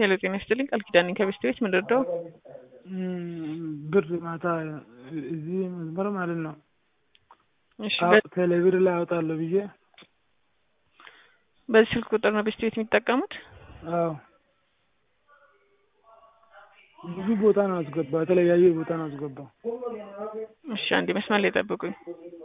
ሄሎ ጤና ይስጥልኝ ቃል ኪዳን ነኝ ከቤስት ቤት ምን ልርዳው? ብር ማታ እዚህ መስመር ማለት ነው እሺ ቴሌብር ላይ አወጣለሁ ብዬ በዚህ ስልክ ቁጥር ነው ቤስት ቤት የሚጠቀሙት? አዎ ብዙ ቦታ ነው አስገባ የተለያየ ቦታ ነው አስገባው። እሺ አንዴ መስመር ላይ ጠብቁኝ።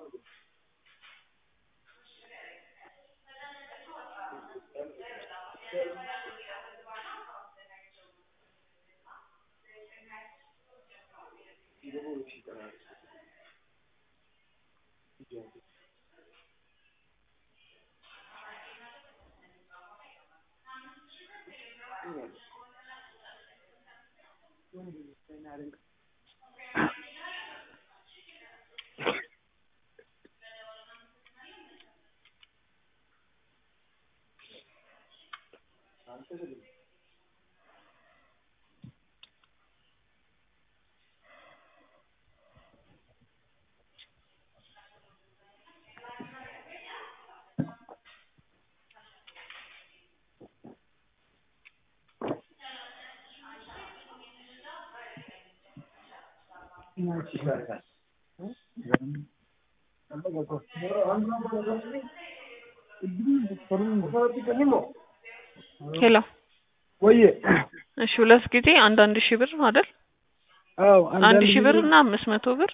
ሄሎ ወዬ እሺ ሁለት ጊዜ አንድ አንድ ሺህ ብር አይደል? አዎ አንድ ሺህ ብር እና አምስት መቶ ብር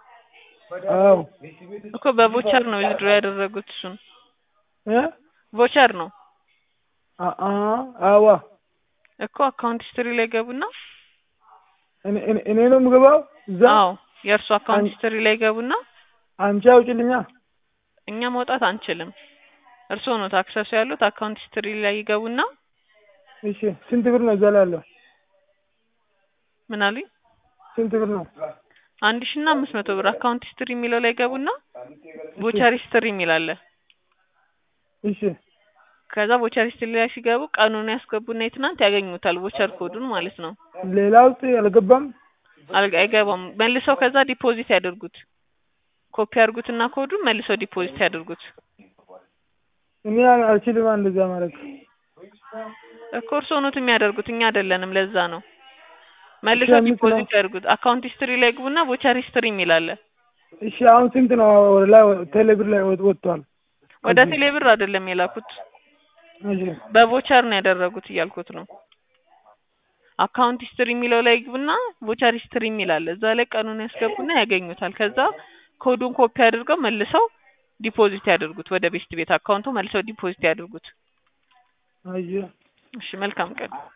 አዎ እኮ በቮቸር ነው ዊዝድሮ ያደረጉት እሱን እ ቮቸር ነው አ- አ አዋ እኮ አካውንት ሂስትሪ ላይ ገቡና እኔ እኔ እኔ ነው የምገባው እዛ አዎ የእርሱ አካውንት ሂስትሪ ላይ ገቡና አንቺ አውጭልኛ እኛ መውጣት አንችልም። እርስዎ ነው አክሰሱ ያሉት አካውንት ሂስትሪ ላይ ይገቡና እሺ ስንት ብር ነው እዛ ላይ ያለው ምን አሉኝ? ስንት ብር ነው አንድ ሺህ እና አምስት መቶ ብር አካውንት ሂስትሪ የሚለው ላይ ገቡና ቮቸር ሂስትሪ የሚል አለ። እሺ ከዛ ቮቸር ሂስትሪ ላይ ሲገቡ ቀኑን ያስገቡና የትናንት ያገኙታል ቮቸር ኮዱን ማለት ነው። ሌላ ውስጥ አልገባም አልጋ አይገባም። መልሰው ከዛ ዲፖዚት ያደርጉት። ኮፒ ያድርጉትና ኮዱን መልሰው ዲፖዚት ያደርጉት። እኔ አልችልም እንደዛ ማድረግ እኮ እርስዎ ኖት የሚያደርጉት እኛ አይደለንም። ለዛ ነው መልሰው አምስት ነው። ዲፖዚት ያድርጉት። አካውንት ሂስትሪ ላይ ግቡና ቮቸር ሂስትሪ የሚል አለ። እሺ አሁን ስንት ነው ወደ ላይ ቴሌብር ላይ ወጥ- ወጥቷል ወደ ቴሌብር አይደለም የላኩት እሺ በቮቸር ነው ያደረጉት እያልኩት ነው። አካውንት ሂስትሪ የሚለው ላይ ግቡና ቮቸር ሂስትሪ የሚል አለ። እዛ ላይ ቀኑን ያስገቡና ያገኙታል። ከዛ ኮዱን ኮፒ አድርገው መልሰው ዲፖዚት ያደርጉት ወደ ቤስት ቤት አካውንቱ መልሰው ዲፖዚት ያደርጉት። አየህ እሺ መልካም ቀን።